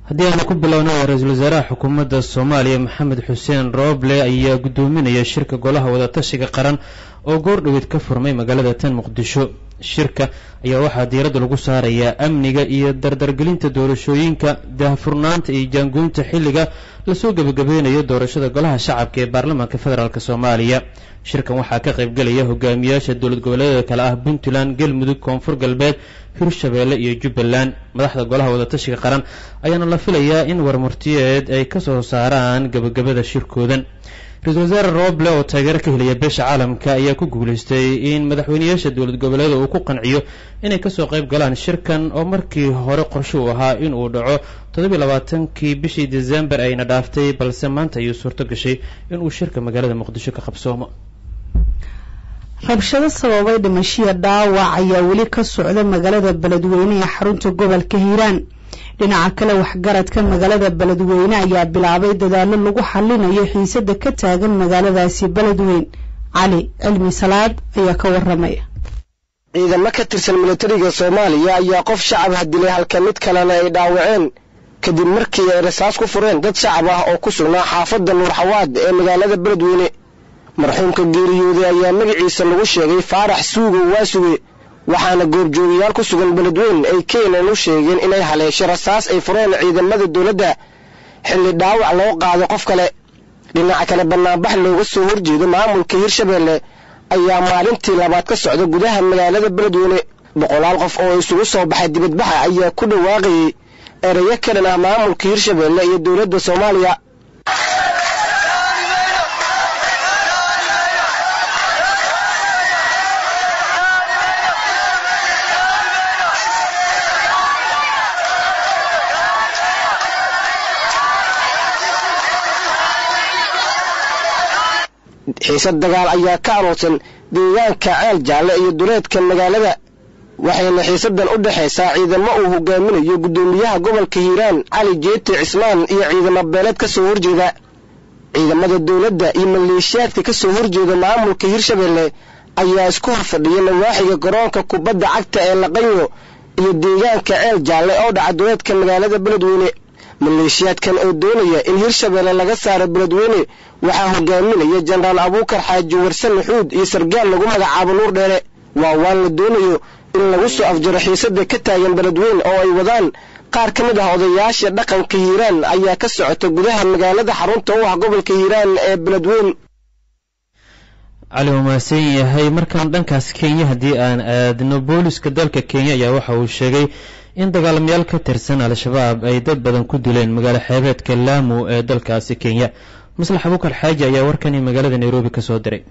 haddii aanu ku bilowna ra-iisul wasaaraha xukuumadda soomaaliya maxamed xuseen rooble ayaa guddoominaya shirka golaha wadatashiga qaran oo goordhoweed ka furmay magaalada tan muqdisho shirka ayaa waxaa diiradda lagu saarayaa amniga iyo dardargelinta doorashooyinka daahfurnaanta iyo jaangoynta xilliga lasoo gebagabeynayo doorashada golaha shacabka ee baarlamaanka federaalk soomaaliya shirkan waxaa ka qaybgelaya hogaamiyaasha dowlad goboleedyada kale ah puntland galmudug koonfur galbeed hirshabeelle iyo jubbaland madaxda golaha wadatashiga qaran ayaana la filayaa in warmurtiyeed ay ka soo saaraan gebagabada shirkoodan ra-iisul wasaare rooble oo taageero ka helaya beesha caalamka ayaa ku guulaystay in madaxweynayaasha dowlad goboleeda uu ku qanciyo inay kasoo qayb galaan shirkan oo markii hore qorshe uu ahaa in uu dhaco toddobiy labaatankii bishii desembar ayna dhaaftay balse maanta ayuu suurto gashay inuu shirka magaalada muqdisho ka qabsoomo rabshado sababay dhimashiya dhaawac ayaa weli ka socda magaalada beledweyne ee xarunta gobolka hiiraan dhinaca kale waxgaradka magaalada beledweyne ayaa bilaabay dadaallo lagu xallinayo xiisada ka taagan magaaladaasi beledweyn cali cilmi salaad ayaa ka waramaya ciidamo ka tirsan militariga soomaaliya ayaa qof shacab ah dilay halka mid kalena ay dhaawaceen kadib markii ay rasaas ku fureen dad shacab ah oo ku sugnaa xaafadda nuurxawaad ee magaalada beledweyne marxuumka geeriyooday ayaa magaciisa lagu sheegay faarax suugo waasuge waxaana goobjoogayaal ku sugan beledweyn ay keenan u sheegeen inay haleesho rasaas ay fureen ciidamada dowladda xilli dhaawac loo qaado qof kale dhinaca kale bannaanbax looga soo horjeedo maamulka hirshabeelle ayaa maalintii labaad ka socda gudaha magaalada beledweyne boqolaal qof oo isugu soo baxay dibadbaxa ayaa ku dhawaaqayay erayo ka dhan ah maamulka hirshabeelle iyo dowladda soomaaliya xiisad dagaal ayaa ka aroorsan deegaanka ceel jaalle iyo duleedka magaalada waxayna xiisadan u dhexaysaa ciidamo uu hogaaminayo guddoomiyaha gobolka hiiraan cali jeete cismaan iyo ciidamo beeleed ka soo horjeeda ciidamada dowladda iyo maleeshiyaadka ka soo horjeeda maamulka hirshabeelle ayaa isku hor fadhiya nawaaxiga garoonka kubadda cagta ee laqanyo iyo deegaanka ceel jaalle oo dhaca duleedka magaalada beledweyne maleeshiyaadkan oo doonaya in hirshabeelle laga saaro beledweyne waxaa hogaaminaya jenaraal abuukar xaaji warse maxuud iyo sargaal lagu magacaabo nuur dheere waa waan la doonayo in lagu soo afjaro xiisada ka taagan beledweyne oo ay wadaan qaar ka mid ah odayaasha dhaqanka hiiraan ayaa ka socota gudaha magaalada xarunta u ah gobolka hiiraan ee beledweyne cali uu mahadsan yahay markaan dhankaas kenya haddii aan aadno booliska dalka kenya ayaa waxa uu sheegay in dagaalamayaal ka tirsan al-shabaab ay dad badan ku dileen magaalo xeebeedka laamu ee dalkaasi kenya maslax abuukar xaaji ayaa warkani magaalada nairobi ka soo diray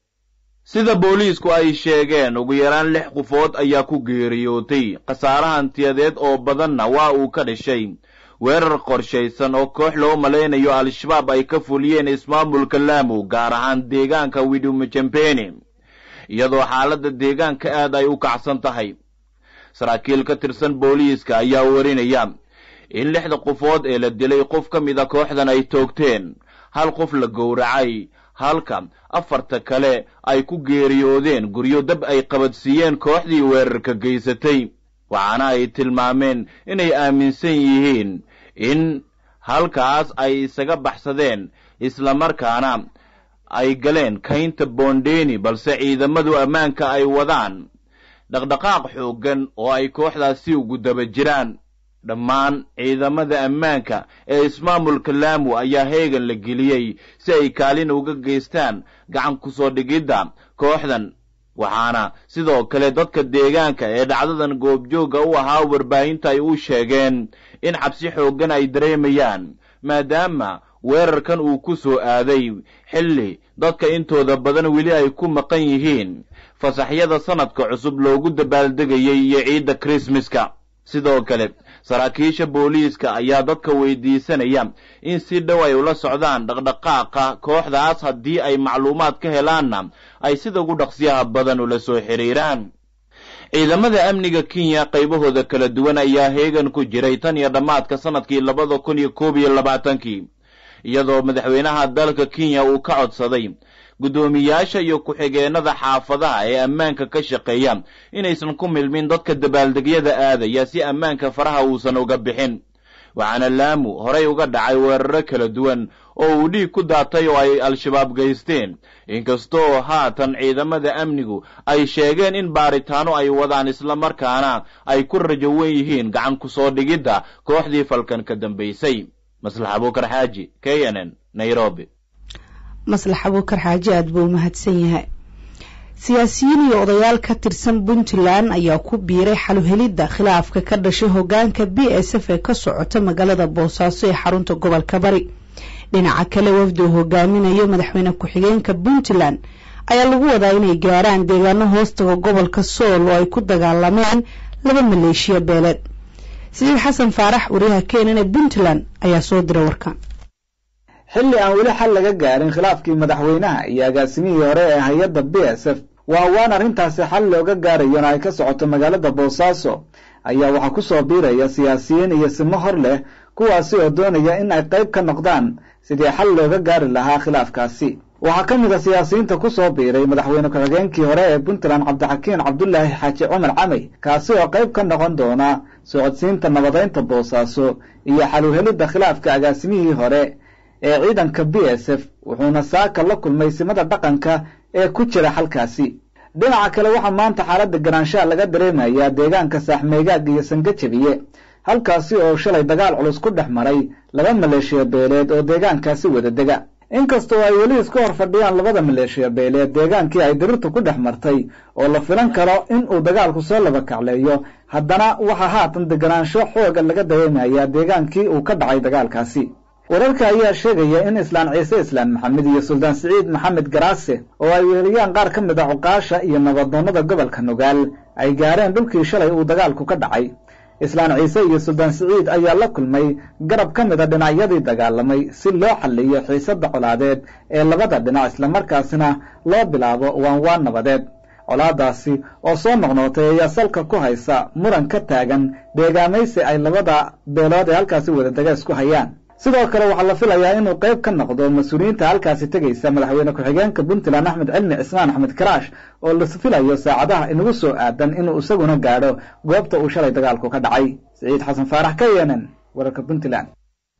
sida booliisku ay sheegeen ugu yaraan lix qofood ayaa ku geeriyootay khasaare hantiyadeed oo badanna waa uu ka dhashay weerar qorshaysan oo koox loo malaynayo al-shabaab ay ka fuliyeen ismaamulka laamu gaar ahaan deegaanka widumajambeni iyadoo xaaladda deegaanka aad ay u kacsan tahay saraakiil ka tirsan booliiska ayaa warinaya in lixda qofood ee la dilay qof ka mid a kooxdan ay toogteen hal qof la gowracay halka afarta kale ay ku geeriyoodeen guryo dab ay qabadsiiyeen kooxdii weerarka geysatay waxaana ay tilmaameen inay aaminsan yihiin in halkaas ay isaga baxsadeen islamarkaana ay galeen kaynta boondeni balse ciidamadu ammaanka ay wadaan dhaqdhaqaaq xooggan oo ay kooxdaasi ugu daba jiraan dhammaan ciidamada ammaanka ee ismaamulka laamu ayaa heegan la geliyey si ay kaalin uga geystaan gacan ku soo dhigidda kooxdan waxaana sidoo kale dadka deegaanka ee dhacdadan goobjoogga u ahaa warbaahinta ay u sheegeen in cabsi xooggan ay dareemayaan maadaama weerarkan uu ku soo aaday xilli dadka intooda badan weli ay ku maqan yihiin fasaxyada sanadka cusub loogu dabaaldegayay iyo ciidda krismaska sidoo kale saraakiisha booliiska ayaa dadka weydiisanaya in si dhow ay ula socdaan dhaqdhaqaaqa kooxdaas haddii ay macluumaad ka helaanna ay sida ugu dhaqsiyaha badan ula soo xidhiiraan ciidamada amniga kenya qaybahooda kala duwan ayaa heegan ku jiray tan iyo dhammaadka sanadkii labada kun iyo koob iyo labaatankii iyadoo madaxweynaha dalka kenya uu ka codsaday guddoomiyaasha iyo ku-xigeenada xaafadaha ee ammaanka ka shaqeeya inaysan ku milmin dadka dabaaldegyada aadaya si ammaanka faraha uusan uga bixin waxaana laamu horay uga dhacay weeraro kala duwan oo uu dhiig ku daatay oo ay al-shabaab geysteen inkastoo haatan ciidamada amnigu ay sheegeen in baaritaano ay wadaan islamarkaana ay ku rajo wen yihiin gacan ku soo dhigidda kooxdii falkan ka dambaysay maslax abuukar xaaji k n n nairobi maslax abuukar xaaji aada buu umahadsan yahay siyaasiyiin iyo odayaal ka tirsan puntland ayaa ku biiray xaluhelidda khilaafka ka dhashay hogaanka b s f ee ka socota magaalada boosaaso ee xarunta gobolka bari dhinaca kale wafdi uu hogaaminayo madaxweyne ku-xigeenka puntland ayaa lagu wadaa inay gaaraan deegaano hoostaga gobolka sool oo ay ku dagaalameen laba maleeshiya beeleed siciid xasan faarax wariyaha keenan ee puntland ayaa soo diray warkan xilli aan weli xal laga gaarin khilaafkii madaxweynaha iyo agaasimihii hore ee hay-adda b s f waa waan arrintaasi xal looga gaarayona ay ka socoto magaalada boosaaso ayaa waxaa ku soo biiraya siyaasiyiin iyo simo hor leh kuwaasi oo doonaya in ay qayb ka noqdaan sidii xal looga gaari lahaa khilaafkaasi waxaa ka mid a siyaasiyiinta ku soo biiray madaxweyne ku-xigeenkii hore ee puntland cabdixakiin cabdulaahi xaaji cumar camey kaasi oo qayb ka noqon doona socodsiinta nabadaynta boosaaso iyo xaluhelidda khilaafka agaasimihii hore ee ciidanka b s f wuxuuna saaka la kulmay simada dhaqanka ee ku jira xalkaasi dhinaca kale waxaa maanta xaaladda garaanshaha laga dareemayaa deegaanka saaxmeegaag iyo sangajabiye halkaasi oo shalay dagaal culus ku dhex maray laba maleeshiya beeleed oo deegaankaasi wada dega inkastoo ay weli isku hor fadhiyaan labada maleeshiya beeleed deegaankii ay dirirtu ku dhex martay oo la filan karo in uu dagaalku soo laba kacleeyo haddana waxaa haatan deganaansho xooga laga dareemayaa deegaankii uu ka dhacay dagaalkaasi wararka ayaa sheegaya in islaan ciise islaan maxamed iyo suldaan siciid maxamed garaase oo ay weheliyaan qaar ka mid a cuqaasha iyo nabadoonnada gobolka nugaal ay gaareen dhulkii shalay uu dagaalku ka dhacay islaan ciise iyo suldaan siciid ayaa la kulmay garab ka mid a dhinacyadii dagaalamay si loo xalliyo xiisadda colaadeed ee labada dhinac islamarkaasina loo bilaabo waan waan nabadeed colaadaasi oo soo noqnootay ayaa salka ku haysa muran ka taagan deegaamaysi ay labada beelood ee halkaasi wadadega isku hayaan sidoo kale waxaa la filayaa inuu qayb ka noqdo mas-uuliyiinta halkaasi tegaysa madaxweyne ku-xigeenka puntland axmed cilmi cismaan axmed karaash oo la filayo saacadaha inagu soo aadan inuu isaguna gaadho goobta uu shalay dagaalku ka dhacay siciid xasan faarax ka yeenen wararka puntland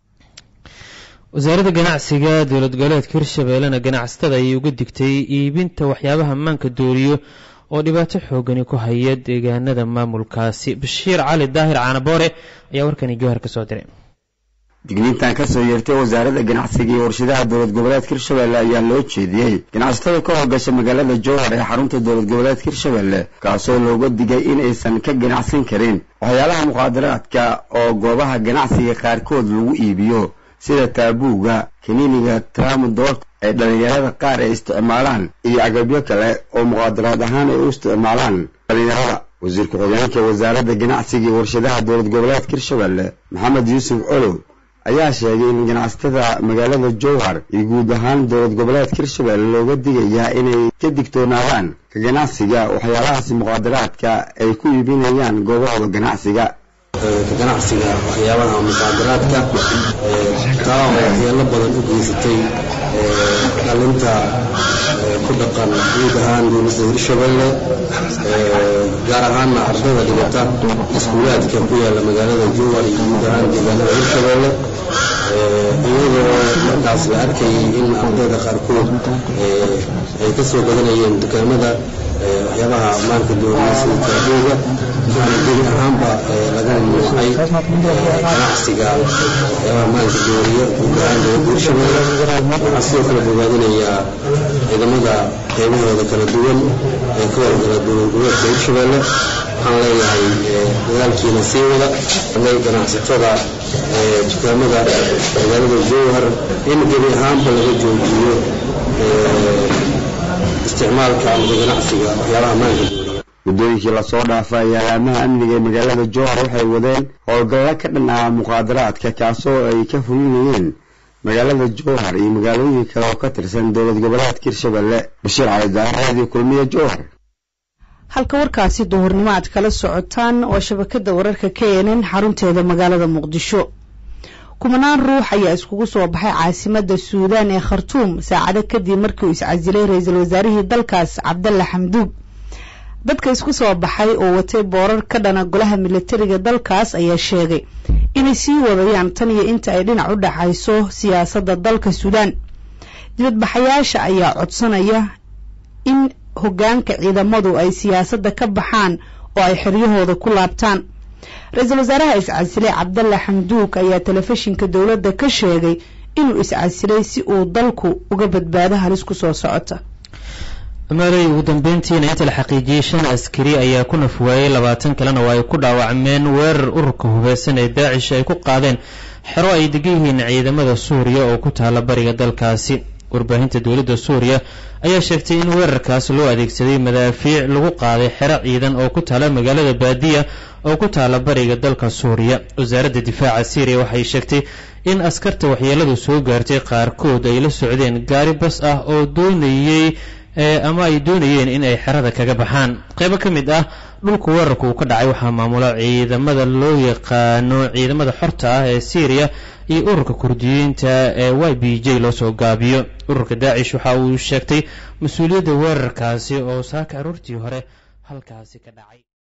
wasaaradda ganacsiga dowlad goboleedka hirshabeellena ganacsatada ayay uga digtay iibinta waxyaabaha maanka dooriyo oo dhibaato xoogani ku haya deegaanada maamulkaasi bashiir cali daahir caanaboore ayaa warkani jowhar ka soo diray digniintan ka soo yeertay wasaaradda ganacsiga iyo warshadaha dowlad goboleedka hirshabelle ayaa loo jeediyey ganacsatada ka howlgasha magaalada jowhar ee xarunta dowlad goboleedka hirshabelle kaasoo looga digay inaysan ka ganacsan karin waxyaalaha muqaadaraadka oo goobaha ganacsiga qaarkood lagu iibiyo sida taabuuga kaniiniga tramudoort ay dhallinyarada qaar ay isticmaalaan iyo agabyo kale oo muqaadaraad ahaan ay u isticmaalaan dhallinyarada wasiir ku-xigeenka wasaaradda ganacsiga iyo warshadaha dowlad goboleedka hirshabelle maxamed yuusuf colow ayaa sheegay in ganacsatada magaalada jowhar iyo guud ahaan dowlad goboleedka hirshabelle looga digayaa inay ka digtoonaadaan ka ganacsiga waxyaalahaasi muqaadaraadka ay ku iibinayaan goobahooda ganacsiga ka ganacsiga waxyaabaha muqaadaraadka taa oo waxyeelo badan u geysatay dhalinta ku dhaqan guud ahaan dowladda hirshabelle gaar ahaanna ardayda dhigata iskuulaadka ku yaalla magaalada jowhar iyo guud ahaan deegaanada hirshabelle iyadoo markaas la arkayay in ardayda qaarkood ay ka soo badanayeen dukaamada waxyaabaha maanka dooriya sida taabooga waxaana gebi ahaanba laga mamnuucay ganacsiga waxyaabaha maanka dooriya guud ahaan dowladda hirshabelle waxaa sidoo kale bogaadinayaa ciidamada qaybahooda kala duwan ee ka howlgala dowlad goboleedka hirshabelle waxaan leeyahay dadaalkiina sii wada ganacsatada dukaamada magaalada jowhar in gebi ahaanba laga joojiyo isticmaalka ama ganacsiga waxyaabaha maanka dooriya muddooyinkii lasoo dhaafay ayaa laamaha amniga ee magaalada jowhar waxay wadeen howlgalla ka dhan ah muqaadaraadka kaasoo ay ka fulinayeen magaalada jowhar iyo magaalooyin kale oo ka tirsan dowlad goboleedka hirshabelle bashiir cali daahir raadiyo kulmiye jowhar halka warkaasi duhurnimo aad kala socotaan waa shabakada wararka k n n xarunteeda magaalada muqdisho kumanaan ruux ayaa iskugu soo baxay caasimada suudaan ee khartuum saacado kadib markii uu iscasilay ra-iisul wasaarihii dalkaas cabdalla xamduug dadka isku soo baxay oo watay boorar ka dhana golaha militariga dalkaas ayaa sheegay inay sii wadayaan tan iyo inta ay dhinac u dhacayso siyaasadda dalka suudaan dibadbaxayaasha ayaa codsanaya in hoggaanka ciidamadu ay siyaasadda ka baxaan oo ay xeryahooda ku laabtaan ra-iisul wasaaraha iscasilay cabdalla xamduug ayaa telefishinka dowladda ka sheegay inuu iscasilay si uu dalku uga badbaado halis ku soo socota maaley ugu dambeyntiina inta la xaqiijiyey shan askari ayaa ku nafwaayey labaatan kalena oo ay ku dhaawacmeen weerar ururka hubeysan ee daacish ay ku qaadeen xero ay degan yihiin ciidamada suuriya oo ku taala bariga dalkaasi warbaahinta dowladda suuriya ayaa sheegtay in weerarkaas loo adeegsaday madaafiic lagu qaaday xero ciidan oo ku taala magaalada baadiya oo ku taala bariga dalka suuriya wasaaradda difaaca syriya waxay sheegtay in askarta waxyeeladu soo gaartay qaarkood ay la socdeen gaari bas ah oo doonayey ama ay doonayeen in ay xerada kaga baxaan qaybo ka mid ah dhulka weerarka uu ka dhacay waxaa maamula ciidamada loo yaqaano ciidamada xorta ah ee syriya iyo ururka kurdiyiinta ee y b j loo soo gaabiyo ururka daacish waxa uu sheegtay mas-uuliyadda weerarkaasi oo saaka aroortii hore halkaasi ka dhacay